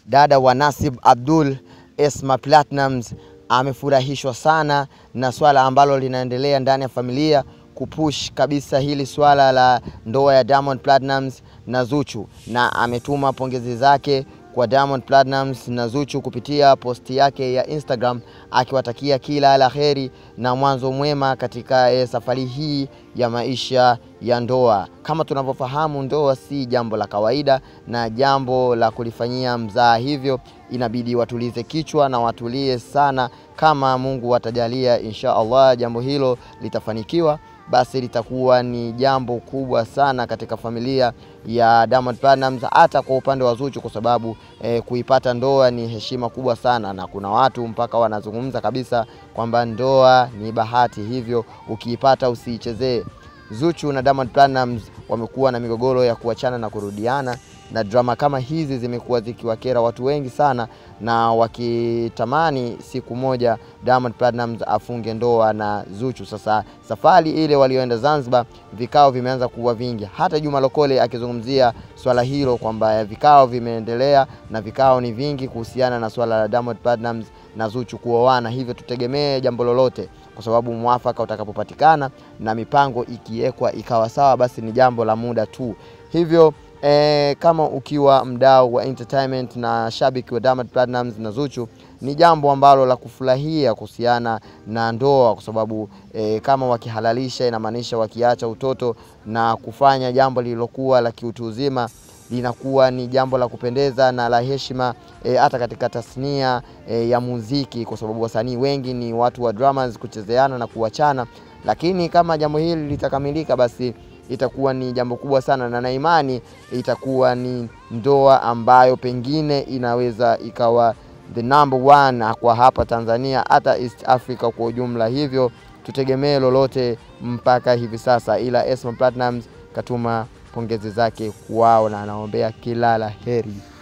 dada wa Nasib Abdul Esma Platnumz amefurahishwa sana na swala ambalo linaendelea ndani ya familia kupush kabisa hili swala la ndoa ya Diamond Platnumz na Zuchu, na ametuma pongezi zake kwa Diamond Platnumz na Zuchu kupitia posti yake ya Instagram akiwatakia kila la heri na mwanzo mwema katika eh, safari hii ya maisha ya ndoa. Kama tunavyofahamu, ndoa si jambo la kawaida na jambo la kulifanyia mzaa, hivyo inabidi watulize kichwa na watulie sana. Kama Mungu atajalia, insha Allah jambo hilo litafanikiwa basi litakuwa ni jambo kubwa sana katika familia ya Diamond Platnumz, hata kwa upande wa Zuchu, kwa sababu eh, kuipata ndoa ni heshima kubwa sana, na kuna watu mpaka wanazungumza kabisa kwamba ndoa ni bahati, hivyo ukiipata usiichezee. Zuchu na Diamond Platnumz wamekuwa na migogoro ya kuachana na kurudiana, na drama kama hizi zimekuwa zikiwakera watu wengi sana, na wakitamani siku moja Diamond Platnumz afunge ndoa na Zuchu. Sasa safari ile walioenda Zanzibar, vikao vimeanza kuwa vingi, hata Juma Lokole akizungumzia swala hilo kwamba vikao vimeendelea na vikao ni vingi kuhusiana na swala la Diamond Platnumz na Zuchu kuoana, hivyo tutegemee jambo lolote kwa sababu mwafaka utakapopatikana na mipango ikiwekwa ikawa sawa, basi ni jambo la muda tu. Hivyo e, kama ukiwa mdau wa entertainment na shabiki wa Diamond Platnumz na Zuchu, ni jambo ambalo la kufurahia kuhusiana na ndoa, kwa sababu e, kama wakihalalisha, inamaanisha wakiacha utoto na kufanya jambo lililokuwa la kiutu uzima linakuwa ni jambo la kupendeza na la heshima hata e, katika tasnia e, ya muziki, kwa sababu wasanii wengi ni watu wa dramas, kuchezeana na kuachana. Lakini kama jambo hili litakamilika, basi itakuwa ni jambo kubwa sana, na na imani itakuwa ni ndoa ambayo pengine inaweza ikawa the number one kwa hapa Tanzania, hata East Africa kwa ujumla. Hivyo tutegemee lolote mpaka hivi sasa, ila Esma Platnumz katuma pongezi zake kwao na anaombea kila la heri.